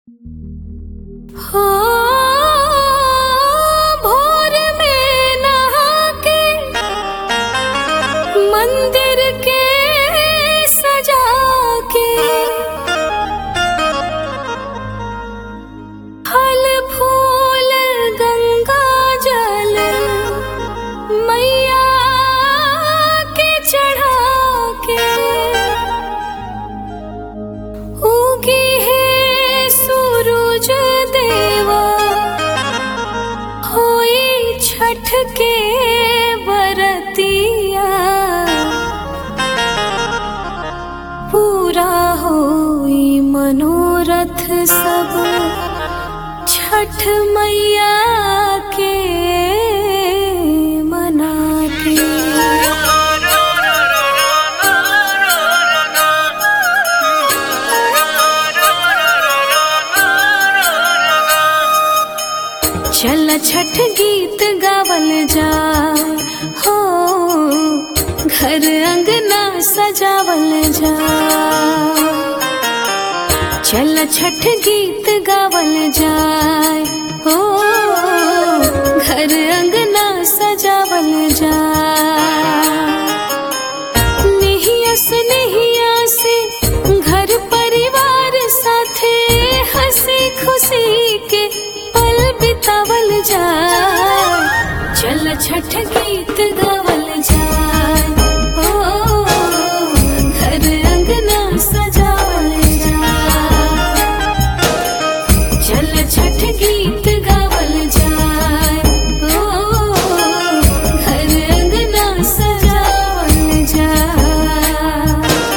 हो भोर में नहा के मंदिर के सजा के फल फूल गंगा जल मैया के चढ़ा के उगी है सूरज देवा होई छठ के बरतिया पूरा होई मनोरथ सब छठ मैया के मना के चल छठ गीत गावल जाए हो घर अंगना सजावल जाए चल छठ गीत गावल जाए हो घर अंगना सजावल जाए नहिया से नहिया से घर परिवार साथे हंसी खुशी के पल बितावल जाए चल छठ गीत गावल जाए ओ घर अंगना सजावल जाए चल छठ गीत गावल जाए ओ घर अंगना सजावल जाए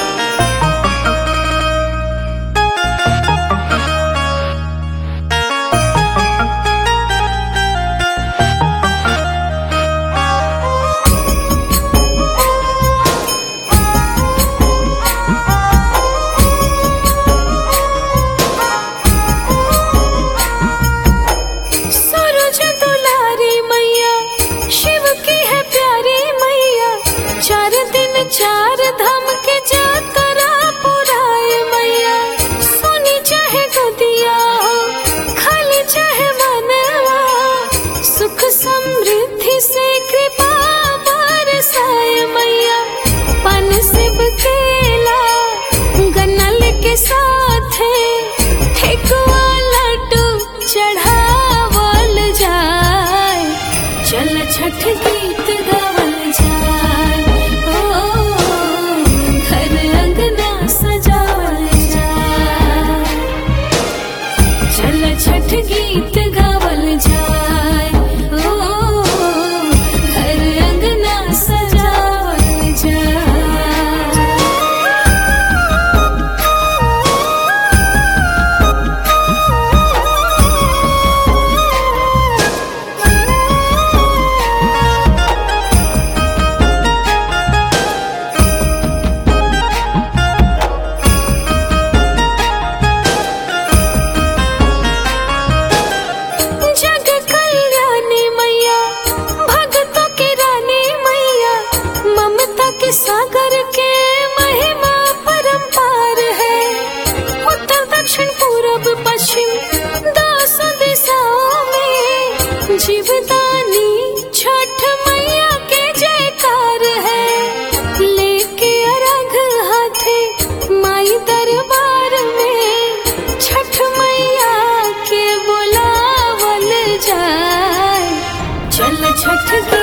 सूरज दुलारी मैया शिव की है प्यारी मैया चार दिन चार धाम के जातरा पुराए मैया सोनी चाहे गोदिया हो खाली चाहे मनवा सुख समृद्धि से कृपा बरसाए मैया पन सिब केला गन्नल के साथ ठेकुआ लड्डू चढ़ावल जाए चल छठ गीत गावल जाए ओ घर अंगना सजावल जाए चल छठ गीत गावल जाए ओ घर अंगना सजावल जाए जग कल्याणी मैया भक्तों की रानी मैया ममता के सागर के महिमा परंपार है उत्तर दक्षिण पूरब पश्चिम दस दिशाओं में जीवदानी छठ मैया के जयकार है लेके अरघ हाथे माई दरबार में छठ मैया के बुलावल जाए चल छठ के